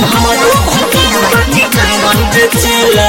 हमारो भतीजा बाकी कांवर बेचेला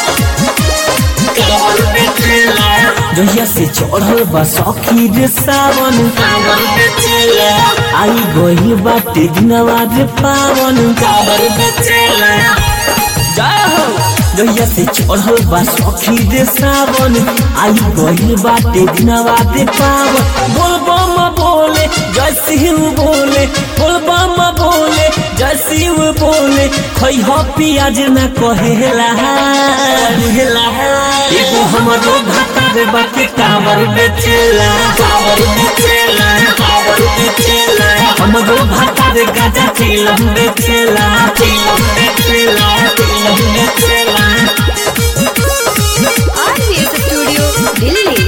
कांवर बेचेला जहिया से चढ़ल बा सखी रे सावन कांवर बेचेला आई गई बाटे दिनवा रे पावन कांवर बेचेला जय हो जहिया से चढ़ल बा सखी रे सावन आई गई बाटे दिनवा रे पावन बोल बम बोले जय शिव बोले बोल बम बोले जय शिव बोले खई हो पियाज न कहेला कहेला एगो हमारो भाता रे बाकी कांवर बेचेला कांवर बेचेला कांवर बेचेला हमरो भाता रे गाजा चिलम बेचेला चिलम बेचेला चिलम बेचेला RVS Studio, Delhi.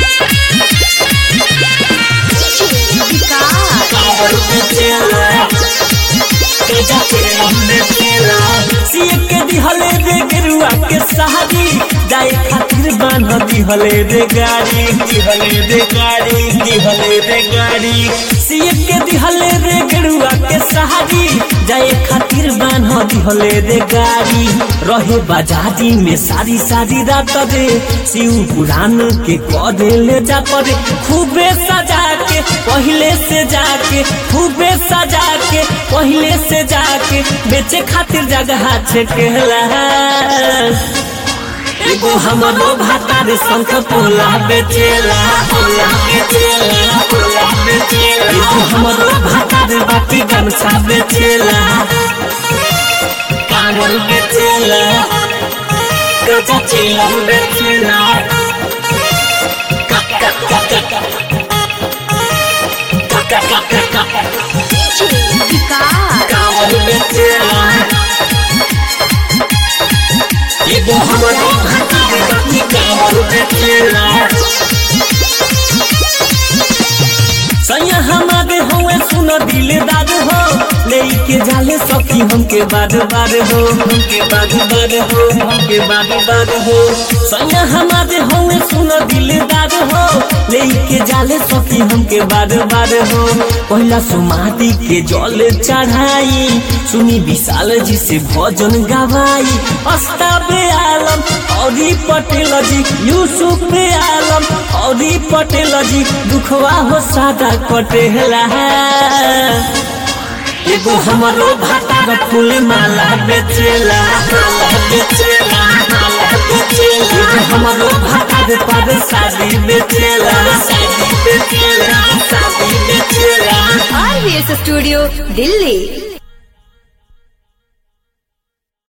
विकास कांवर बेचेला गजा चिलम बेचेला सिए के दिहले रे गेरुआ के सहारी जाए खातिर बांध दिहले रे गाड़ी दिहले रे गाड़ी दिहले रे गाड़ी सिए के दिहले रे गेरुआ के सहारी जाए खातिर बांध दिहले रे गाड़ी रहे बाजारी में सारी सारी रात रे शिव पुराण के कदे ले जा पड़े खूबे सजा के पहले से जाके खूबे सजा के पहले से जाके बेचे खातिर जगह छे कहला एगो हमारो भाता रे शंख पोला बेचेला पोला बेचेला पोला बेचेला एगो हमरो भाता रे बाटी गमछा बेचेला कांवर बेचेला गजा चिलम बेचेला का- का- का- का- का- का- का- का- का- का- विकास कांवर बेचेला एगो हमारो भाता रे बाटी कांवर बेचेला सैया हमारे हुए सुन दिलदार हो लेके जाले सखी हमके बार बार हो हमके बार बार हो हमके बार बार हो सैया हमारे हुए सुन दिलदार हो लेके जाले सखी हमके बार बार हो पहला सुमाती के जल चढ़ाई सुनी विशाल जी से भजन गवाई अस्ताबे आलम औरी पटेल जी यूसुफ पे आलम औरी पटेल जी दुखवा हो सादा कटेला एगो हमारो भाता रे फूल माला बेचेला माला बेचेला माला बेचेला एगो हमारो भाता रे पर शादी बेचेला शादी बेचेला शादी बेचेला RVS Studio, Delhi.